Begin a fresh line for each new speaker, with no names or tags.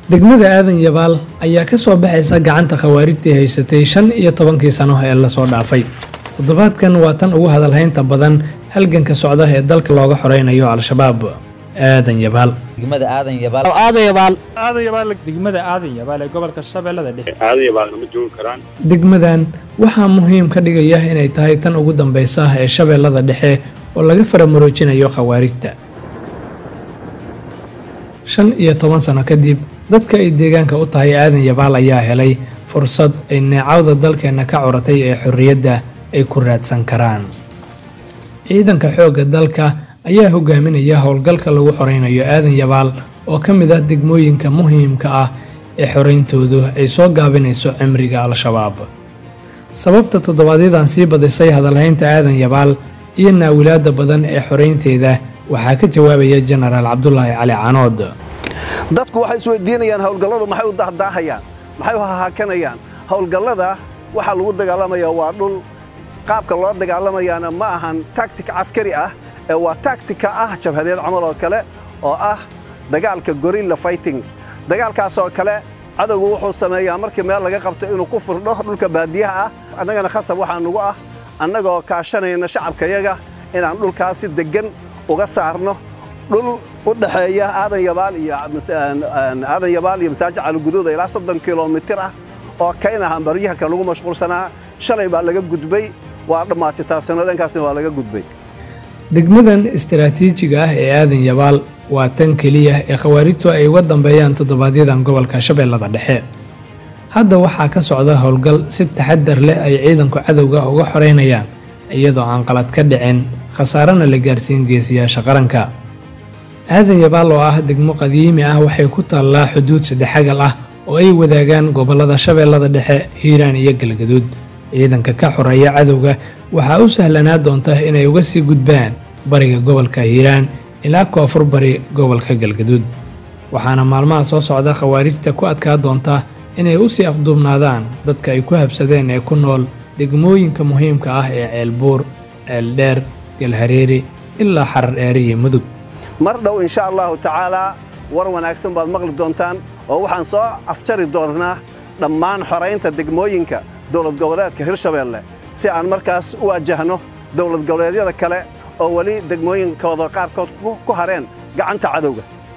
degmada aadan yabaal ayaa ka soo baxaysa gacanta khawaarijtii haysatay shan iyo tobankii sano ee lasoo dhaafay toddobaadkan waa tan ugu hadalhaynta badan halganka socda ee dalka looga xoraynayo al-shabaab aadan yabaal
degmada aadan yabaal
aadan yabaal
aadan yabaal degmada aadan yabaal ee gobolka shabeellada dhexe
aadan yabaalna ma joogi karaan
degmadan waxaa muhiim ka dhigaya inay tahay tan ugu dambaysa ee shabeellada dhexe oo laga faramuroojinayo khawaarijta shan iyo toban sano kadib dadka ay deegaanka u tahay aadan yabaal ayaa helay fursad ay neecawda dalkeenna ka curatay ee xorriyadda ay ku raadsan karaan ciidanka xoogga dalka ayaa hogaaminaya howlgalka lagu xoraynayo aadan yabaal oo ka mid ah degmooyinka muhiimka ah ee xorayntoodu ay soo gaabinayso cimriga al-shabaab sababta toddobaadyadaan sii badisay hadalhaynta aadan yabaal iyo naawilaadda badan ee xoraynteeda waxaa ka jawaabaya jenaraal cabdulaahi cali canood
dadku waxay isweydiinayaan howlgalladu maxay u dahdaahayaan maxay u hahaakanayaan howlgallada waxaa lagu dagaalamayaa waa dhul qaabka loo dagaalamayaana ma ahan taktik caskari ah ee waa taktika ah jabhadeed camal oo kale oo ah dagaalka gorilla fighting dagaalkaasoo kale cadowgu wuxuu sameeyaa markii meel laga qabto inuu ku firdho dhulka baadiyaha ah annagana khasab waxaa nugu ah annagoo kaashanayna shacabkayaga inaan dhulkaasi deggan uga saarno dhul u dhexeeya aadan yabaal iyo aadan yabaal iyo masaajid caliguduuda ilaa soddon kilomitir ah oo kaynahan baryahanka lagu mashquulsanaa shalay baa laga gudbay waa dhammaatay taasina dhankaasna waa laga gudbay
degmadan istaraatiijiga ah ee aadan yabaal waa tan keliya ee khawaarijtu ay uga dambeeyaan toddobaadyadan gobolka shabeellada dhexe hadda waxaa ka socda howlgal si taxadar leh ay ciidanku cadowga uga xoraynayaan iyadoo aan qalad ka dhicin khasaarana la gaarsiin geesiyaasha qaranka aadan yabaal oo ah degmo qadiimi ah waxay ku taallaa xuduud saddexagal ah oo ay wadaagaan gobollada shabeellada dhexe hiiraan iyo galgaduud ciidanka ka xoreeya cadowga waxaa u sahlanaa doonta inay uga sii gudbaan bariga gobolka hiiraan ilaa koonfur bari gobolka galgaduud waxaana maalmaha soo socda khawaarijta ku adkaa doonta inay u sii afduubnaadaan dadka ay ku habsadeen ee ku nool degmooyinka muhiimka ah ee ceelbuur ceeldheer galhareeri ilaa xarar dheere iyo mudug
mar dhow insha allahu tacaalaa war wanaagsan baad maqli doontaan oo waxaan soo afjari doonnaa dhammaan xoraynta degmooyinka dowlad goboleedka hirshabeelle si aan markaas u wajahno dowlad goboleedyada kale oo weli degmooyinkooda qaarkood ku hareen gacanta cadowga